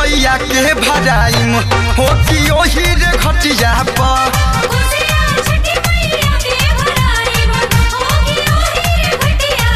मैया के भराइम हो कि ओही रे घटिया पर कोसिया छठी मैया के भराई होगी ओही रे घटिया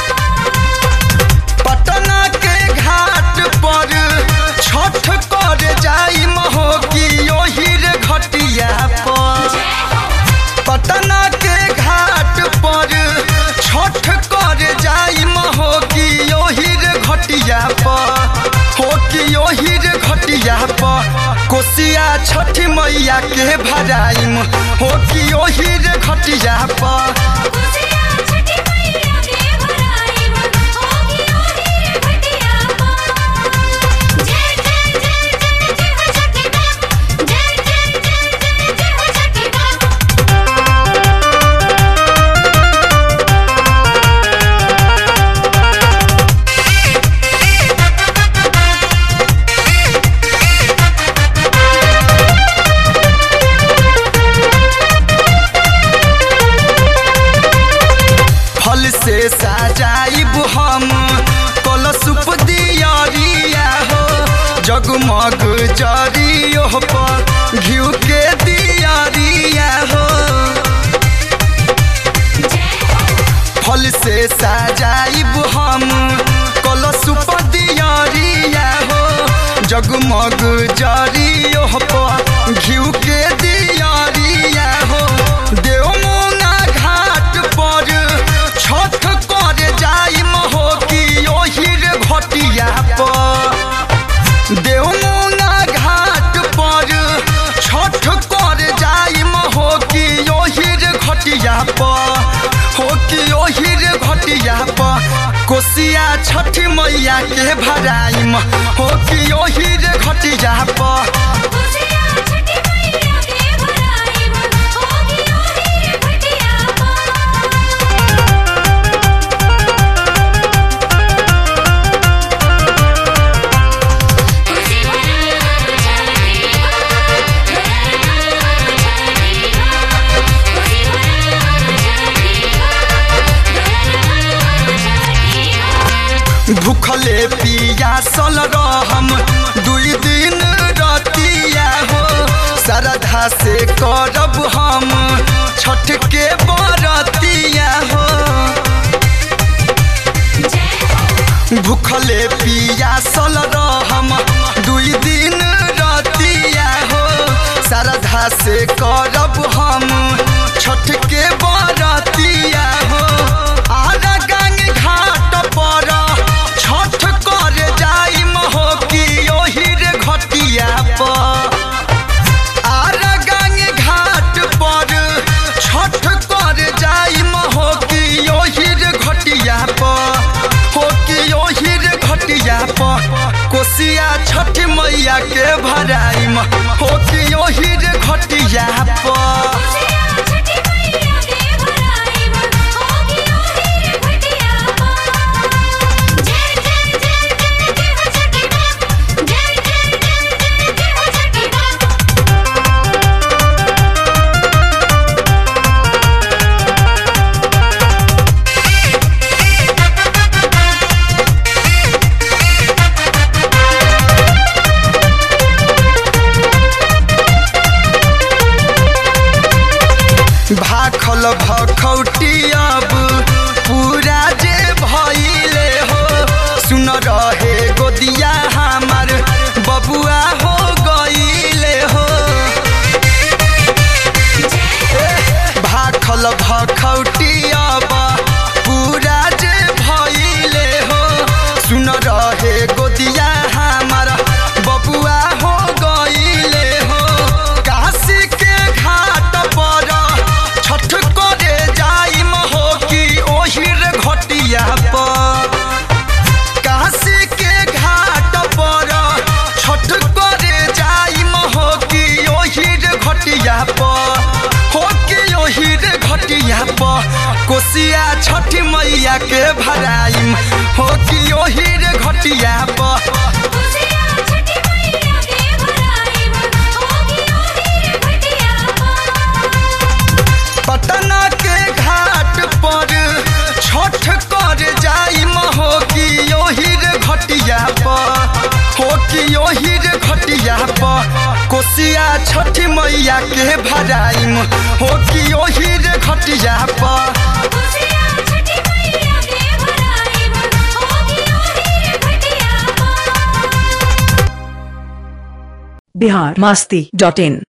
पटना के घाट पर छठ कर जाइम हो कि ओही रे घटिया पर पटना के घाट पर छठ कर जाइम हो कि ओही रे घटिया पर हो कि ओही रे घटिया पर कोसिया छठ मैया के भराइम हो कि ओही रे घटिया पर कोसिया छठी मैया के भराई होगी ओही रे घटिया जय जय जय जय जय हो छठी मां जय जय जय जय जय हो छठी मां फल से सजाइब हम कलशुप दियरिया हो जगमग जरियो पर घिउ के दियरिया हो फल से सजाइब हम कलशुप दियरिया हो जगमग जरियो पर घिउ के दियरिया हो देवमुना घाट पर छठ कर जाइम हो कि ओही रे घटिया पर देवमुना घाट पर छठ कर जाइम हो कि ओही रे घटिया पर हो कि ओही रे घटिया पर कोसिया छठ मैया के भराइम हो कि ओही रे घटिया पर कोसिया छठी मैया के भराई होगी ओही रे घटिया खुशी भरा छठी खुशी भरा भूखले पियासल रहम दुई दिन रतिया हो श्रद्धा से करब हम छठ के बरतिया हो भूखले पियासल रहम दुई दिन रतिया हो श्रद्धा से करब हम छठ के बरतिया हो आरा गंग घाट पर छठ कर जाइम हो कि ओही रे घटिया पर आरा गंग घाट पर छठ कर जाइम हो कि ओही रे घटिया पर हो कि ओही रे घटिया पर कोसिया छठ मैया के भराइम हो कि ओही रे घटिया पर कोसिया छठी मैया के भराई होगी ओही रे घटिया जय जय जय जय जय हो छठी मां जय जय जय जय जय हो छठी मां भाखल भखौटी अब पूरा जे भइले हो सुन रहे गोदिया हमार बबुआ हो गइले हो भाखल भखौटी अब पूरा जे भइले हो सुन रहे गोदिया हमार बबुआ हो गइले हो काशी के घाट पर छठ करे जाइम हो कि ओही रे घटिया पर काशी के घाट पर छठ करे जाइम हो कि ओही रे घटिया पर हो कि ओही रे घटिया पर कोसिया छठ मैया के भराइम हो कि ओही रे घटिया पर कोसिया छठी मैया के भराई होगी ओही रे घटिया पटना के घाट पर छठ कर जाइम हो कि ओही रे घटिया पर हो कि ओही रे घटिया के भराइम हो कि ओही रे घटिया पर खुशियाँ छठी मैया के भराइब होगी ओही रे घटिया पर बिहार मस्ती डॉट इन